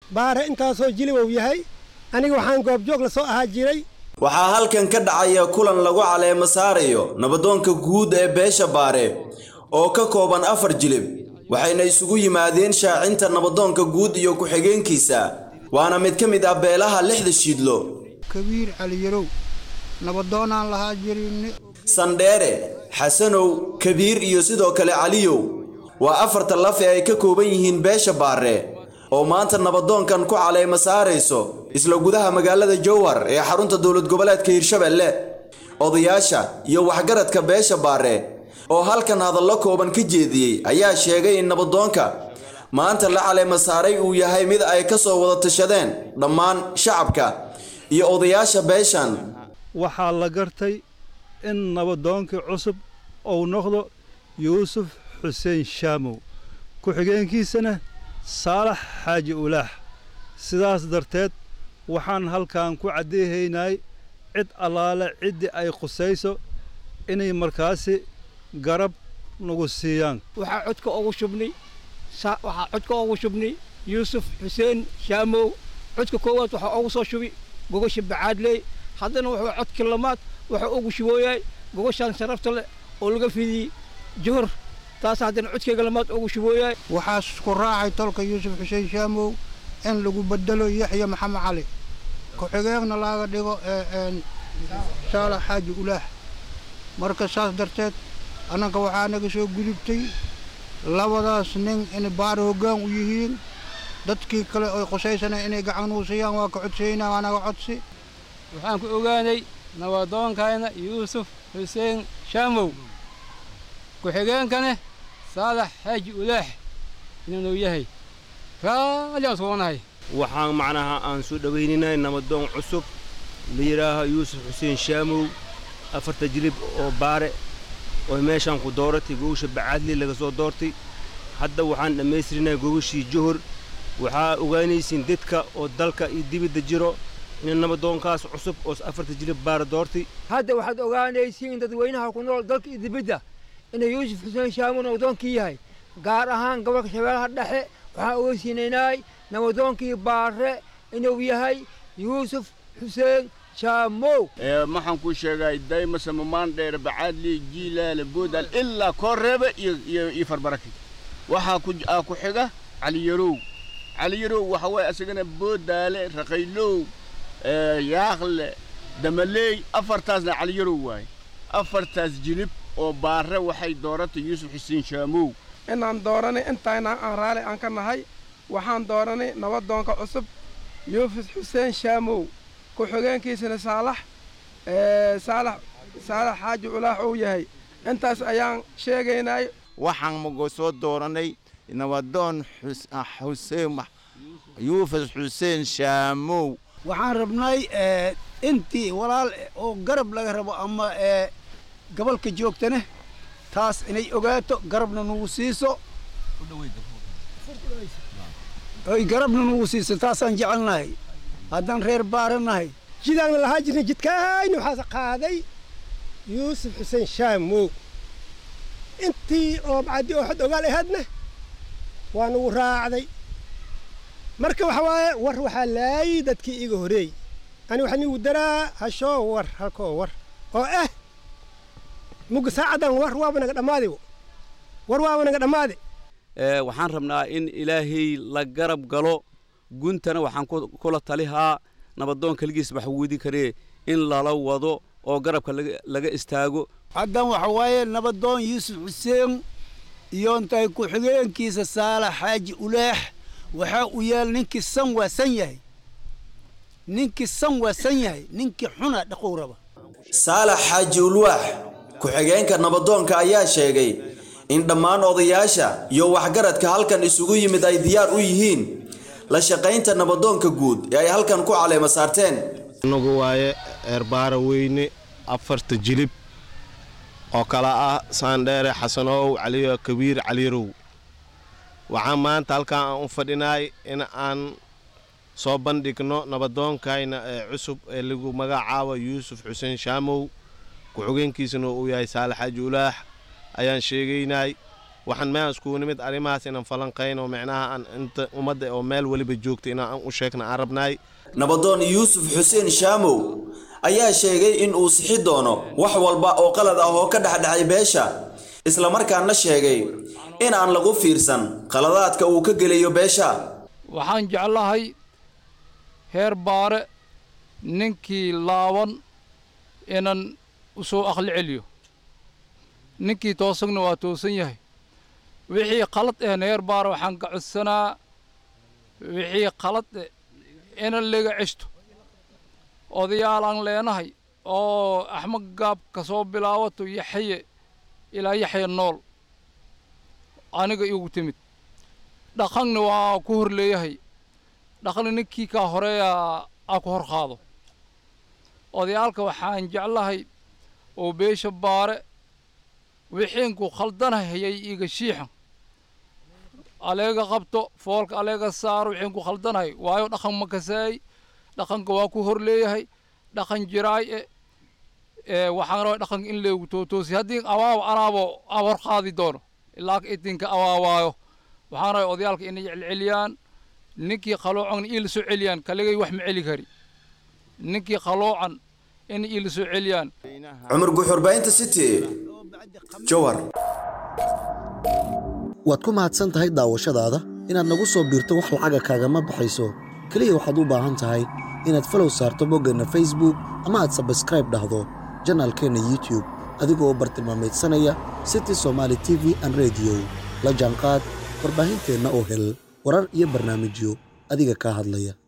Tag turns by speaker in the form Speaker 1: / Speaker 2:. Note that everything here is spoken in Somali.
Speaker 1: baare intaasoo jilibow yahay aniga waxaan goobjoog la soo ahaa jiray
Speaker 2: waxaa halkan ka dhacaya kulan lagu caleemo saarayo nabadoonka guud ee beesha baare oo ka kooban afar jilib waxayna isugu yimaadeen shaacinta nabadoonka guud iyo ku-xigeenkiisa waana mid ka mid ah beelaha lixda shiidlo
Speaker 3: kabiir caliyarow nabadoonaan lahaa jirin
Speaker 2: sandheere xasanow kabiir iyo sidoo kale caliyow waa afarta laf ee ay ka kooban yihiin beesha baare oo maanta nabadoonkan ku caleemo saarayso isla gudaha magaalada jowhar ee xarunta dowlad goboleedka hirshabelle odayaasha iyo waxgaradka beesha baare oo halkan hadallo kooban ka jeediyey ayaa sheegay in nabadoonka maanta la caleemo saaray uu yahay mid ay ka soo wada tashadeen dhammaan shacabka iyo odayaasha beeshan
Speaker 4: waxaa la gartay in nabadoonkii cusub uu noqdo yuusuf xuseen shaamow ku-xigeenkiisana saalax xaaji ulaax sidaas darteed waxaan halkan ku caddeehaynay cid allaale ciddii ay khusayso inay markaasi garab nagu siiyaan
Speaker 5: waxaa codka ugu shubnay waxaa codka ugu shubnay yuusuf xuseen shaamow codka koowaad waxaa ugu soo shubi gogosha bacaadley haddana wuxuu codka lamaad wuxuu ugu shubooyahay gogoshaan sharafta leh oo laga fidiyey johor taas haddana codkayga lamaad ugu shubooyahay
Speaker 3: waxaa isku raacay tolka yuusuf xuseen shaamow in lagu bedelo yaxya maxamed cali ku-xigeenna laga dhigo saalax xaaji ulaax marka saas darteed annanka waxaa naga soo gudubtay labadaas nin inay baar hoggaan u yihiin dadkii kale oy qusaysana inay gacan uu siiyaan waa ka codsaynaa waa naga codsi
Speaker 6: waxaan ku ogaanay nabadoonkayna yuusuf xuseen shaamow ku-xigeenkane saalax xaaji ulaax inuu yahay raalli aan suganahay
Speaker 7: waxaan macnaha aan soo dhowayninay nabadoon cusub la yidhaaho yuusuf xuseen shaamow afarta jilib oo baare oo meeshaan ku dooratay gogosha bacaadli laga soo doortay hadda waxaan dhammaystirinay gogashii johor waxaa ogaanaysiin dadka oo dalka iyo dibidda jiro in nabadoonkaas cusub oo afarta jilib baare doortay
Speaker 5: hadda waxaad ogaanaysiin dadweynaha ku nool dalka iyo dibidda inuu yuusuf xuseen shaamow nabadoonkii yahay gaar ahaan gobolka shabeellaha dhexe waxaan ogeysiinaynay nabadoonkii baare inuu yahay yuusuf xuseen shaamow
Speaker 8: maxaan kuu sheegay daymase mamaan dheer bacaadli jiilaale boodal ilaa kooreebe iyo iyo iyo farbaraki waxaa ku aa ku xiga caliyarow caliyarow waxa waaye asagana boodaale raqaylow yaaqle damaleey afartaasna caliyarow waaye afartaas jilib oo baare waxay dooratay yuusuf xuseen shaamow
Speaker 9: inaan dooranay intayna aan raali aan ka nahay waxaan dooranay nabadoonka cusub yuusuf xuseen shaamow ku-xigeenkiisana saalax saalax saalax xaaji culaax uu yahay intaas ayaan sheegaynay
Speaker 10: waxaan mago soo dooranay nabadoon xuseen yuufus xuseen shaamow
Speaker 11: waxaan rabnay intii walaal oo garab laga rabo ama gobolka joogtane taas inay ogaato garabna nugu siiso oy garabna nugu siiso taasaan jecelnahay haddaan reer baara nahay
Speaker 1: jidaanna lahaa jirnay jidkaayna waxaas qaaday yuusuf xuseen shaamow intii oo macaddi oo xod ogaal ahaadna waa nugu raacday marka waxa waaye war waxaa laayay dadkii iga horeey ani waxaa nigu daraa hashoo war halkoo war oo ah mugga saacaddan war waaba naga dhammaade war waaba naga dhammaade
Speaker 12: waxaan rabnaa in ilaahay la garab galo guntana waxaan kula talihaa nabadoon keligiis wax weydin karee in lala wado oo garabka laga istaago
Speaker 11: haddan waxa waaye nabadoon yuusuf xuseen iyo intay ku-xigeenkiisa saalax xaaji ulaax waxaa u yaal ninkii san waa san yahay ninkii san waa san yahay ninkii xuna dhaqow raba
Speaker 2: saalax xaaji ulwaax ku-xigeenka nabadoonka ayaa sheegay in dhammaan odayaasha iyo waxgaradka halkan isugu yimid ay diyaar u yihiin la shaqaynta nabadoonka guud ee ay halkan ku caleema saarteen
Speaker 13: inagu waaye eerbaara weyne afarta jilib oo kala ah saandheere xasanow caliyo kabiir caliyarow waxaan maanta halkan aan u fadhinaay in aan soo bandhigno nabadoonkayna ee cusub ee lagu magacaabo yuusuf xuseen shaamow ku-xigeenkiisana uu yahay saalax xaaji ulaax ayaan sheegaynay waxaan meehan iskugu nimid arrimahaas inaan falanqayno micnaha aan inta ummadda oo meel weliba joogta inaan u sheegna aan rabnaay
Speaker 2: nabadoon yuusuf xuseen shaamow ayaa sheegay in uu sixi doono wax walba oo qalad ah oo ka dhexdhexay beesha islamarkaana sheegay in aan lagu fiirsan qaladaadka uu ka gelayo beesha
Speaker 14: waxaan jeclahay heer baare ninkii laaban inaan u soo aqli celiyo ninkii toosagna waa toosan yahay wixii qalad ehna heer baare waxaan ka codsanaa wixii qalad eh inan laga ceshto odayaal aan leenahay oo axmed gaab ka soo bilaabato yaxye ilaa yaxya nool aniga igu timid dhaqanna waa ku hor leeyahay dhaqanna ninkii kaa horeeya aa ku hor qaado odayaalka waxaan jeclahay oo beesha baare wixiinku khaldanahayay iga shiixan aleega qabto foolka aleega saaro wixiinku khaldanahay waayo dhaqan ma kasaay dhaqanka waa ku hor leeyahay dhaqan jiraay e ee waxaan rabaa dhaqanka in leegu tootoosi haddii awaaba anaabo aa hor qaadi doono ilaa idinka awaawaayo waxaan rabaa odayaalka inay celceliyaan ninkii qaloocan iila soo celiyaan kaligay wax ma celi kari ninkii qaloocan inay iila soo celiyaan
Speaker 2: cumar guxurbaynta city jowar
Speaker 15: waad ku mahadsan tahay daawashadaada inaad nagu soo biirto wax lacaga kaagama baxayso keliya waxaad u baahan tahay inaad falow saarto boggeenna facebook ama aad sabskraib dhahdo janaalkeenna youtube adigoo bartilmaameedsanaya city somaali t v an rediyo la jaanqaad warbaahinteenna oo hel warar iyo barnaamijyo adiga kaa hadlaya